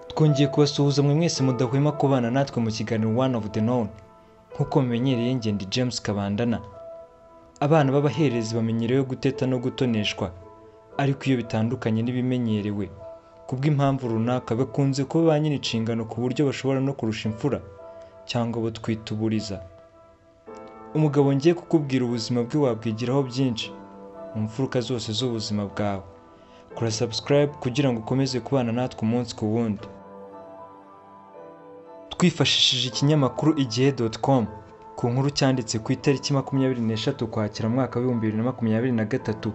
twongeye kubasuhuza mwe mwese mudahwema kubana natwe mu kiganiro one of the known nk'uko mumenyereye ngenda james kabandana abana b'abaherezi bamenyerewe guteta no gutoneshwa ariko iyo bitandukanye n'ibimenyerewe kubw'impamvu runaka bakunze kuba ba nyiri inshingano ku buryo bashobora no kurusha imfura cyangwa abo twita uburiza umugabo ngiye kukubwira ubuzima bwe wabwigiraho byinshi mu mfuruka zose z'ubuzima bwawe kora subscribe kugira ngo ukomeze kubana natwe umunsi ku wundi twifashishije ikinyamakuru igihe doti komu ku nkuru cyanditse ku itariki makumyabiri n'eshatu ukwakira mwaka w'ibihumbi bibiri na makumyabiri na gatatu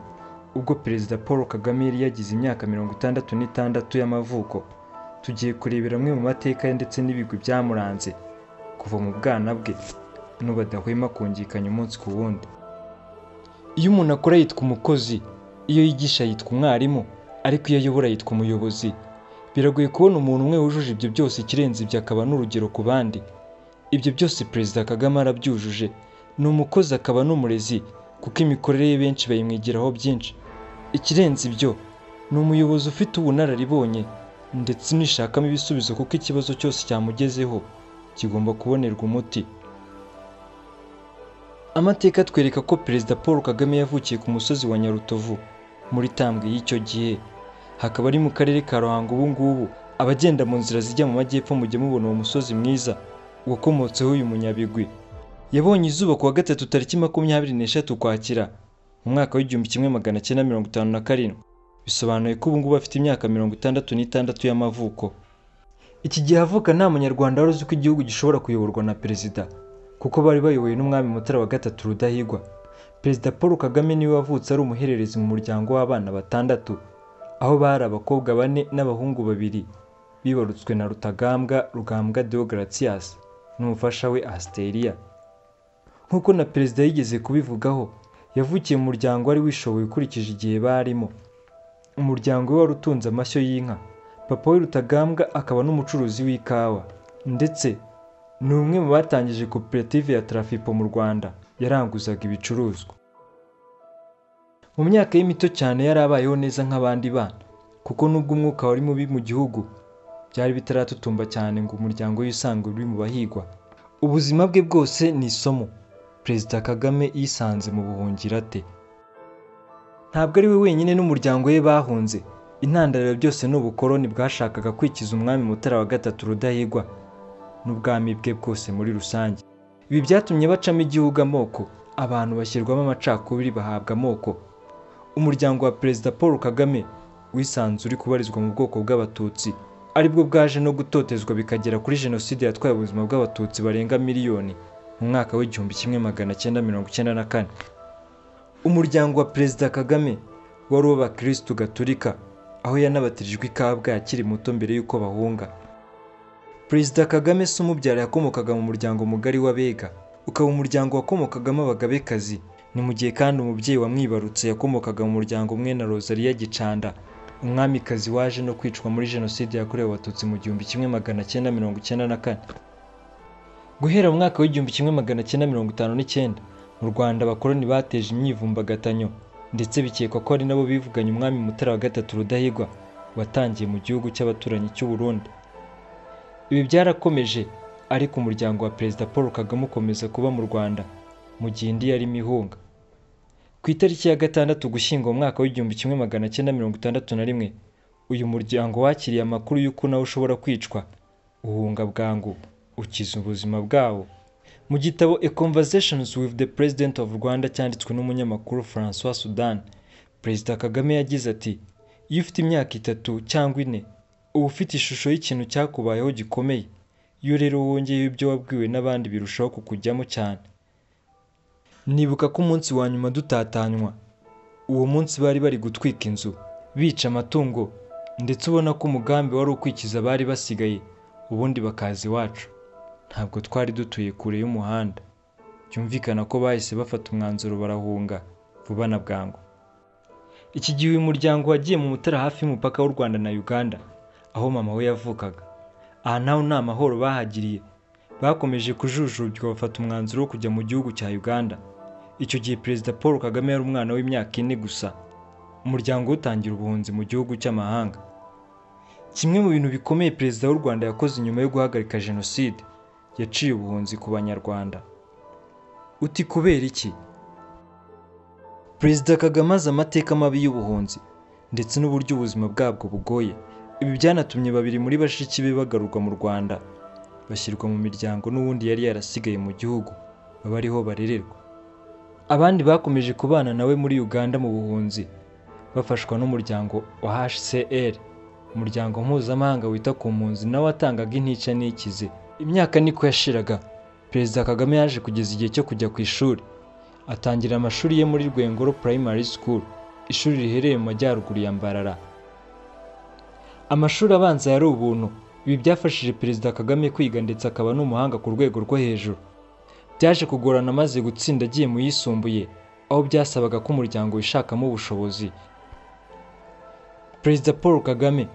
ubwo perezida paul kagame yari yagize imyaka mirongo itandatu n'itandatu y'amavuko tugiye kurebera amwe mu mateka ye ndetse n'ibigwi byamuranze kuva mu bwana bwe n'ubadahwema kungikanya umunsi ku wundi iyo umuntu akora yitwa umukozi iyo yigisha yitwa umwarimu ariko iyo ayobora yitwa umuyobozi biragoye kubona umuntu umwe wujuje ibyo byose ikirenze ibyo akaba n'urugero ku bandi ibyo byose perezida kagame arabyujuje ni umukozi akaba n'umurezi kuko imikorere ye benshi bayimwigiraho byinshi ikirenze ibyo ni umuyobozi ufite ubunararibonye ndetse unishakamo ibisubizo kuko ikibazo cyose cyamugezeho kigomba kubonerwa umuti amateka atwereka ko perezida paul kagame yavukiye ku musozi wa nyarutovu muri tambwe y'icyo gihe hakaba ari mu karere ka ruhango ubu ngubu abagenda mu nzira zijya mu majyepfo mujya mubona uwo musozi mwiza wakomotseho uyu munyabigwi yabonye izuba ku wa gatatu tariki makumyabiri n'eshatu ukwakira mu mwaka w'igihumbi kimwe magana cyenda mirongo itanu na karindwi bisobanuye ko ubu ngubu afite imyaka mirongo itandatu n'itandatu y'amavuko iki gihe avuka nta munyarwanda wari uzi ko igihugu gishobora kuyoborwa na perezida kuko bari bayobowe n'umwami mutara wa gatatu rudahigwa perezida paul kagame niwe wavutse ari umuhererezi mu muryango w'abana batandatu aho bari abakobwa bane n'abahungu babiri bibarutswe na rutagambwa rugambwa deogratias n'umufasha we asteriya nk'uko na perezida yigeze kubivugaho yavukiye mu muryango wari wishoboye ukurikije igihe barimo umuryango we wari utunze amashyo y'inka papa we rutagambwa akaba n'umucuruzi w'ikawa ndetse ni umwe mu batangije koperative ya tarafipo mu rwanda yaranguzaga ibicuruzwa mu myaka ye mito cyane yari abayeho neza nk'abandi bana kuko nubwo umwuka wari mubi mu gihugu byari bitaratutumba cyane ngo umuryango we usange uri mu bahigwa ubuzima bwe bwose ni isomo perezida kagame yisanze mu buhungiro ate ntabwo ari we wenyine n'umuryango we bahunze intandaro byose ni ubukoroni bwashakaga kwikiza umwami mutara wa gatatu rudahigwa n'ubwami bwe bwose muri rusange ibi byatumye bacamo igihugu amoko abantu bashyirwamo amacakubiri bahabwa amoko umuryango wa perezida paul kagame wisanze uri kubarizwa mu bwoko bw'abatutsi aribwo bwaje no gutotezwa bikagera kuri jenoside yatwaye ubuzima bw'abatutsi barenga miliyoni mu mwaka w'igihumbi kimwe magana cyenda mirongo icyenda na kane umuryango wa perezida kagame wari uw'abakirisitu gaturika aho yanabatirijwe i kabgayi akiri muto mbere y'uko bahunga perezida kagame se umubyara yakomokaga mu muryango mugari w'abega ukaba umuryango wakomokagamo abagabekazi ni mu gihe kandi umubyeyi wamwibarutse yakomokaga mu muryango umwe na rosaliya gicanda umwamikazi waje no kwicwa muri jenoside yakorewe abatutsi mu gihumbi kimwe magana cyenda mirongo icyenda na kane guhera mu mwaka w'igihumbi kimwe magana cyenda mirongo itanu n'icyenda mu rwanda abakoloni bateje imyivumbagatanyo ndetse bikekwa ko ari nabo bivuganye umwami mutara wa gatatu rudahigwa watangiye mu gihugu cy'abaturanyi cy'u burundi ibi byarakomeje ariko umuryango wa perezida paul kagame ukomeza kuba mu rwanda mu gihe indi yarimo ihunga ku itariki ya gatandatu gushyingo mu mwaka w'igihumbi kimwe magana cyenda mirongo itandatu na rimwe uyu muryango wakiriye amakuru y'uko nawe ushobora kwicwa uhunga bwangu ukiza ubuzima bwawo mu gitabo a conversations with the president of rwanda cyanditswe n'umunyamakuru francois sudan perezida kagame yagize ati iyo ufite imyaka itatu cyangwa ine uba ufite ishusho y'ikintu cyakubayeho gikomeye iyo rero wongeye ibyo wabwiwe n'abandi birushaho kukujyamo cyane nibuka ko umunsi wa nyuma dutatanywa uwo munsi bari bari gutwika inzu bica amatungo ndetse ubona ko umugambi wari ukwikiza abari basigaye ubundi bakaza iwacu ntabwo twari dutuye kure y'umuhanda byumvikana ko bahise bafata umwanzuro barahunga vuba na bwangu iki gihe uyu muryango wagiye mu mutara hafi y'umupaka w'u rwanda na uganda aho mama we yavukaga aha naho nta mahoro bahagiriye bakomeje kujujubywa bafata umwanzuro wo kujya mu gihugu cya uganda icyo gihe perezida paul kagame yari umwana w'imyaka ine gusa umuryango we utangira ubuhunzi mu gihugu cy'amahanga kimwe mu bintu bikomeye perezida w'u rwanda yakoze nyuma yo guhagarika jenoside yaciye ubuhunzi ku banyarwanda uti kubera iki perezida kagame azi amateka mabi y'ubuhunzi ndetse n'uburyo ubuzima bwabwo bugoye ibi byanatumye babiri muri bashiki be bagarurwa mu rwanda bashyirwa mu miryango n'uwundi yari yarasigaye mu gihugu baba ariho barererwa abandi bakomeje kubana nawe muri uganda mu buhunzi bafashwa n'umuryango wa hcr umuryango mpuzamahanga wita ku mpunzi nawe watangaga intica n'ikize imyaka niko yashiraga perezida kagame yaje kugeza igihe cyo kujya ku ishuri atangira amashuri ye muri rwengoro primary school ishuri riherereye mu majyaruguru ya mbarara amashuri abanza yari ubuntu ibi byafashije perezida kagame kwiga ndetse akaba n'umuhanga ku rwego rwo hejuru byaje kugorana amaze gutsinda agiye mu yisumbuye aho byasabaga ko umuryango wishakamo ubushobozi perezida paul kagame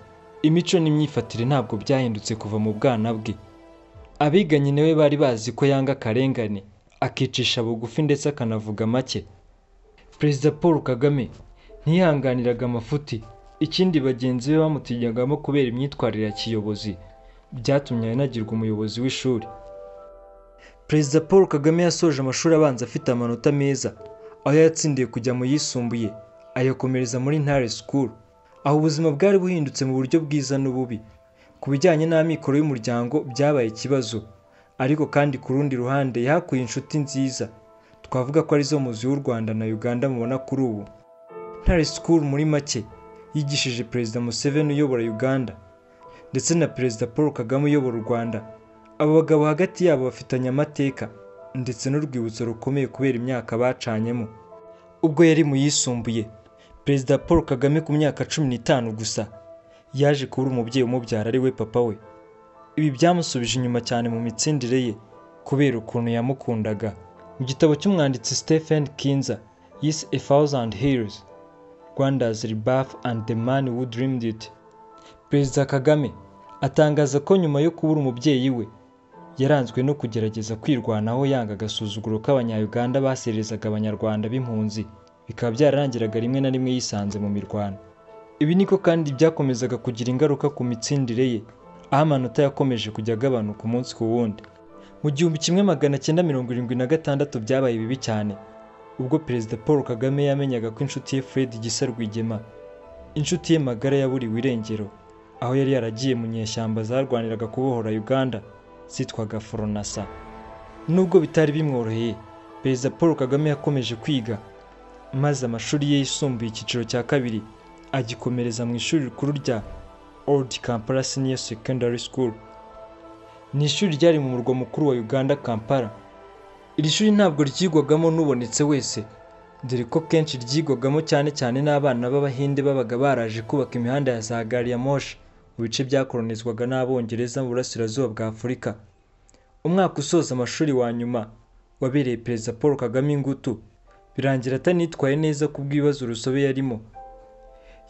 imico n'imyifatire ntabwo byahindutse kuva mu bwana bwe abiganye nawe bari bazi ko yanga akarengane akicisha bugufi ndetse akanavuga make perezida paul kagame ntiyihanganiraga amafuti ikindi bagenzi be bamutinyagamo kubera imyitwarire ya kiyobozi byatumye anagirwa umuyobozi w'ishuri perezida paul kagame yasoje amashuri abanza afite amanota meza aho yatsindiye kujya mu yisumbuye ayakomereza muri ntare school aho ubuzima bwari buhindutse mu buryo bwiza n'ububi ku bijyanye n'amikoro y'umuryango byabaye ikibazo ariko kandi ku rundi ruhande yahakuye inshuti nziza twavuga ko arizo muzi w'u Rwanda na Uganda mubona kuri ubu Ntare School muri make yigishije Perezida Museveni uyobora Uganda ndetse na Perezida Paul Kagame uyobora u Rwanda abo bagabo hagati yabo bafitanye amateka ndetse n'urwibutso rukomeye kubera imyaka bacanyemo ubwo yari mu yisumbuye Perezida Paul Kagame ku myaka cumi n'itanu gusa yaje kubura umubyeyi umubyara ari we papa we ibi byamusubije inyuma cyane mu mitsindire ye kubera ukuntu yamukundaga mu gitabo cy'umwanditsi Stephen Kinza yise A Thousand Heroes Rwanda's Rebirth and the Man Who Dreamed It Perezida Kagame atangaza ko nyuma yo kubura umubyeyi we yaranzwe no kugerageza kwirwanaho yanga agasuzuguro k'abanyayuganda baserezaga abanyarwanda b'impunzi bikaba byararangiraga rimwe na rimwe yisanze mu mirwano ibi niko kandi byakomezaga kugira ingaruka ku mitsindire ye aho amanota yakomeje kujya agabanuka umunsi ku wundi mu gihumbi kimwe magana cyenda mirongo irindwi na gatandatu byabaye bibi cyane ubwo perezida paul kagame yamenyaga ko inshuti ye fred gisa rwigema inshuti ye magara yaburiwe irengero aho yari yaragiye mu nyeshyamba zarwaniraga kubohora uganda zitwaga foronasa nubwo bitari bimworoheye perezida paul kagame yakomeje kwiga maze amashuri ye yisumbuye icyiciro cya kabiri agikomereza mu ishuri rikuru rya old kampala senior secondary school ni ishuri ryari mu murwa mukuru wa uganda kampala iri shuri ntabwo ryigwagamo n'ubonetse wese dore ko kenshi ryigwagamo cyane cyane n'abana b'abahinde babaga baraje kubaka imihanda ya za gari ya moshi mu bice byakoronizwaga n'abongereza mu burasirazuba bwa afurika umwaka usoza amashuri wa nyuma wabereye perezida paul kagame ingutu birangira atanitwaye neza kubw'ibibazo urusobe yarimo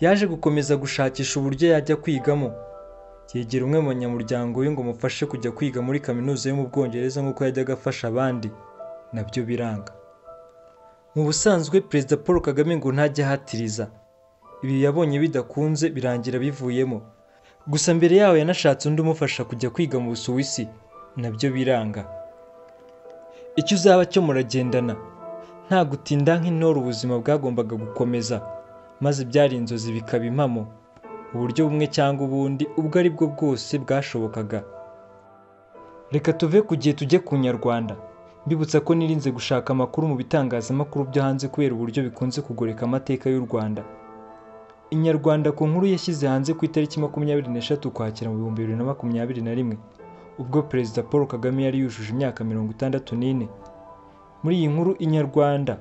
yaje gukomeza gushakisha uburyo yajya kwigamo yegera umwe mu banyamuryango we ngo umufashe kujya kwiga muri kaminuza yo mu bwongereza nk'uko yajyaga afasha abandi nabyo biranga mu busanzwe perezida paul kagame ngo ntajya ahatiriza ibi yabonye bidakunze birangira bivuyemo gusa mbere yaho yanashatse undi umufasha kujya kwiga mu busuwisi nabyo biranga icyo uzaba cyo muragendana nta gutinda nk'intore ubuzima bwagombaga gukomeza maze byari inzozi bikaba impamo uburyo bumwe cyangwa ubundi ubwo ari bwo bwose bwashobokaga reka tuve ku gihe tujye ku nyarwanda mbibutsa ko nirinze gushaka amakuru mu bitangazamakuru byo hanze kubera uburyo bikunze kugoreka amateka y'u rwanda inyarwanda ku nkuru yashyize hanze ku itariki makumyabiri n'eshatu ukwakira mu bihumbi bibiri na makumyabiri na rimwe ubwo perezida paul kagame yari yujuje imyaka mirongo itandatu n'ine muri iyi nkuru inyarwanda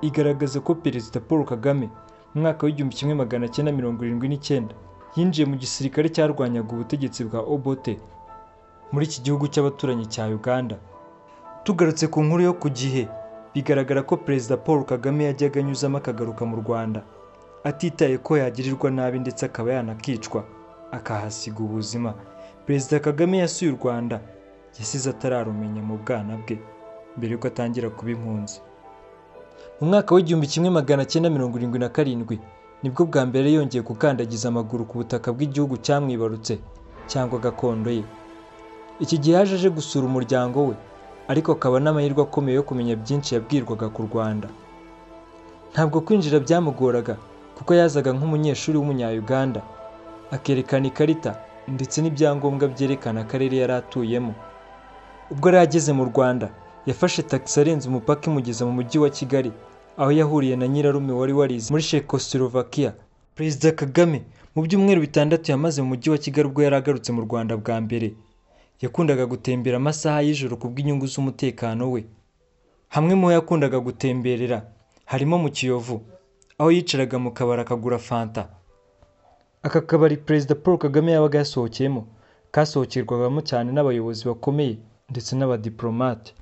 igaragaza ko perezida paul kagame mu mwaka w'igihumbi kimwe magana cyenda mirongo irindwi n'icyenda yinjiye mu gisirikare cyarwanyaga ubutegetsi bwa obote muri iki gihugu cy'abaturanyi cya uganda tugarutse ku nkuru yo ku gihe bigaragara ko perezida paul kagame yajyaga anyuzamo akagaruka mu rwanda atitaye ko yagirirwa nabi ndetse akaba yanakicwa akahasiga ubuzima perezida kagame yasuye u rwanda yasize atararumenya mu bwana bwe mbere yuko atangira kuba impunzi mu mwaka w'igihumbi kimwe magana cyenda mirongo irindwi na karindwi nibwo bwa mbere yongeye gukandagiza amaguru ku butaka bw'igihugu cyamwibarutse cyangwa gakondo ye iki gihe yaje aje gusura umuryango we ariko akaba n'amahirwe akomeye yo kumenya byinshi yabwirwaga ku rwanda ntabwo kwinjira byamugoraga kuko yazaga nk'umunyeshuri w'umunya-Uganda akerekana ikarita ndetse n'ibyangombwa byerekana akarere yari atuyemo ubwo yari ageze mu rwanda yafashe tagisi arenze umupaka imugeza mu mujyi wa kigali aho yahuriye na nyirarume wari warize muri Czechoslovakia perezida kagame mu byumweru bitandatu yamaze mu mujyi wa kigali ubwo yari agarutse mu rwanda bwa mbere yakundaga gutembera amasaha y'ijoro kubw'inyungu z'umutekano we hamwe mu ho yakundaga gutemberera harimo mu kiyovu aho yicaraga mu kabari akagura fanta aka kabari perezida paul kagame yabaga yasohokeyemo kasohokerwagamo cyane n'abayobozi bakomeye ndetse n'abadiporomate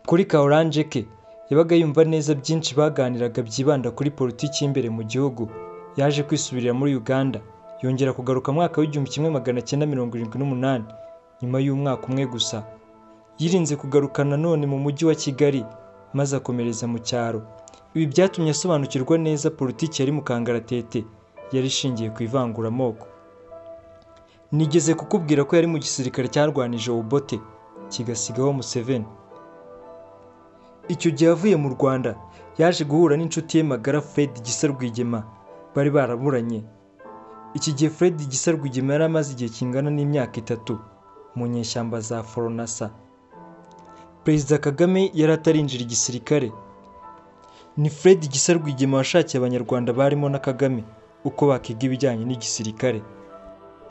kuri ka oranje ke yabaga yumva neza byinshi baganiraga byibanda kuri politiki y'imbere mu gihugu yaje kwisubirira muri uganda yongera kugaruka mwaka w'igihumbi kimwe magana cyenda mirongo irindwi n'umunani nyuma y'umwaka umwe gusa yirinze kugaruka nanone mu mujyi wa kigali maze akomereza mu cyaro ibi byatumye asobanukirwa neza politiki yari mu kangaratete yari ishingiye ku ivanguramoko nigeze kukubwira ko yari mu gisirikare cyarwanije obote kigasigaho museveni icyo gihe avuye mu rwanda yaje guhura n'inshuti ye magara fred gisa rwigema bari baraburanye iki gihe fred gisa rwigema yari amaze igihe kingana n'imyaka itatu mu nyeshyamba za foronasa perezida kagame yari atarinjira igisirikare ni fred gisa rwigema washakiye abanyarwanda barimo na kagame uko bakiga ibijyanye n'igisirikare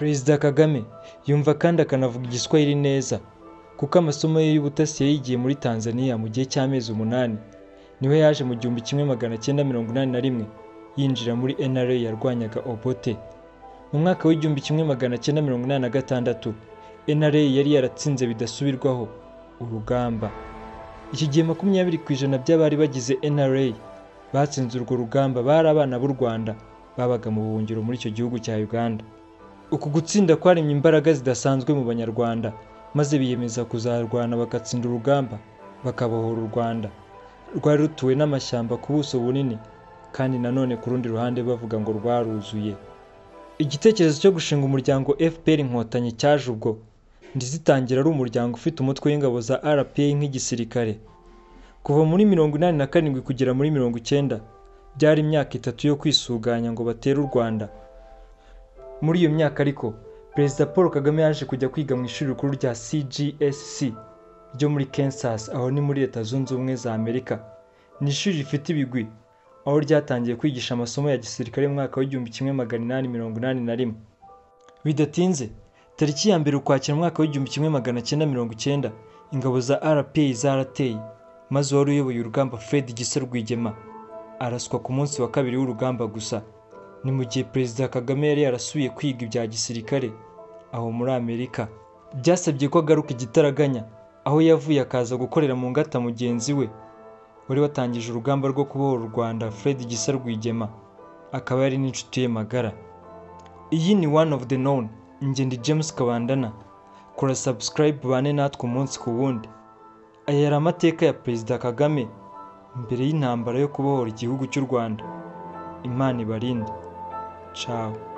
perezida kagame yumva kandi akanavuga igiswahili neza kuko amasomo ye y'ubutasi yayigiye muri tanzania mu gihe cy'amezi umunani niho yaje mu gihumbi kimwe magana cyenda mirongo inani na rimwe yinjira muri nra yarwanyaga obote mu mwaka w'igihumbi kimwe magana cyenda mirongo inani na gatandatu nra yari yaratsinze bidasubirwaho urugamba iki gihe makumyabiri ku ijana by'abari bagize nra batsinze urwo rugamba bari abana b'u rwanda babaga mu buhungiro muri icyo gihugu cya uganda uku gutsinda kwaremye imbaraga zidasanzwe mu banyarwanda maze biyemeza kuzarwana bagatsinda urugamba bakabohora u rwanda rwari rutuwe n'amashyamba ku buso bunini kandi nanone ku rundi ruhande bavuga ngo rwaruzuye igitekerezo cyo gushinga umuryango fpr inkotanyi cyaje ubwo ntizitangira ari umuryango ufite umutwe w'ingabo za rpa nk'igisirikare kuva muri mirongo inani na karindwi kugera muri mirongo icyenda byari imyaka itatu yo kwisuganya ngo batere u rwanda muri iyo myaka ariko perezida paul kagame yaje kujya kwiga mu ishuri rikuru rya cgsc ryo muri kansas aho ni muri leta zunze ubumwe za amerika ni ishuri rifite ibigwi aho ryatangiye kwigisha amasomo ya gisirikare mu mwaka w'igihumbi kimwe magana inani mirongo inani na rimwe bidatinze tariki ya mbere ukwakira mu mwaka w'igihumbi kimwe magana cyenda mirongo icyenda ingabo za rpa zarateye maze uwari uyoboye urugamba fred gisa rwigema araswa ku munsi wa kabiri w'urugamba gusa ni mu gihe perezida kagame yari yarasubiye kwiga ibya gisirikare aho muri amerika byasabye ko agaruka igitaraganya aho yavuye akaza gukorera mu ngata mugenzi we wari watangije urugamba rwo kubohora u rwanda fred gisa rwigema akaba yari n'inshuti ye magara iyi ni one of the known ingendo james kabandana kora subscribe bane natwe umunsi ku wundi aya yari amateka ya perezida kagame mbere y'intambara yo kubohora igihugu cy'u rwanda imana ibarinde ciao